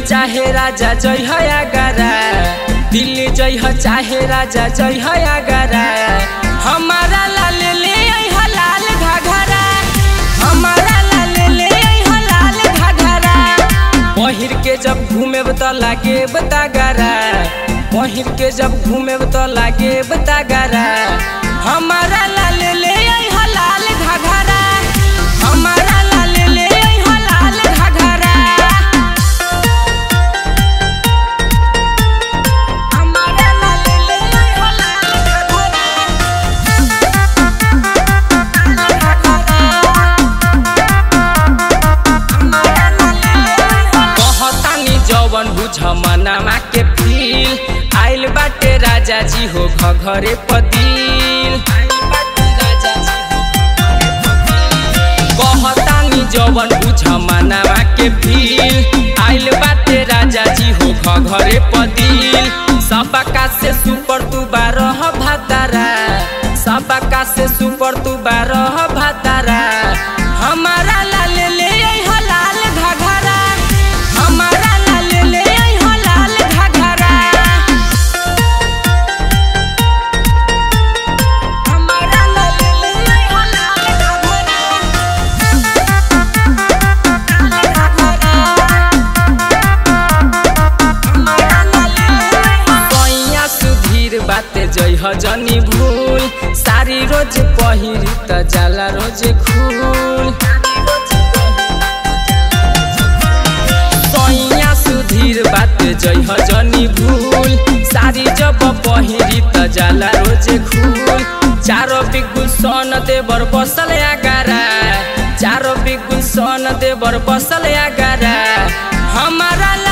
चाहे राजा जय है आगरा दिल्ली जय है चाहे राजा जय है आगरा हमारा लाल ले आई है लाल घाघरा हमारा लाल ले आई है लाल घाघरा पहिर के जब घूमे तो लागे बतागरा पहिर के जब घूमे तो लागे बतागरा हमारा लाल ले आई है लाल घाघरा हमारा लाल ले आई है लाल घाघरा हमारा लाल ले आई है लाल कहतानी जवन बुझ मनामा के फील आइल बाटे राजा जी हो घरे पदिल कहतानी जवन बुझ मनामा के फील आइल बाटे राजा जी हो घरे पदिल सबका से सुपर तू बारह भातारा सबका से सुपर तू बारह भातारा हमारा लाल ले आई हो लाल घाघरा हमारा लाल ले आई हो लाल घाघरा हमारा लाल ले आई हो लाल कैया सुधीर बाते जय ह जनी भूल सारी रोज पहिरी त जाला रोज खूल कैया सुधीर बाते जय ह जनी भूल सारी जब पहिरी त जाला रोज खूल चारो बिगुल सन देवर बसल आगारा चारो बिगुल सन देवर बसल आगारा हमारा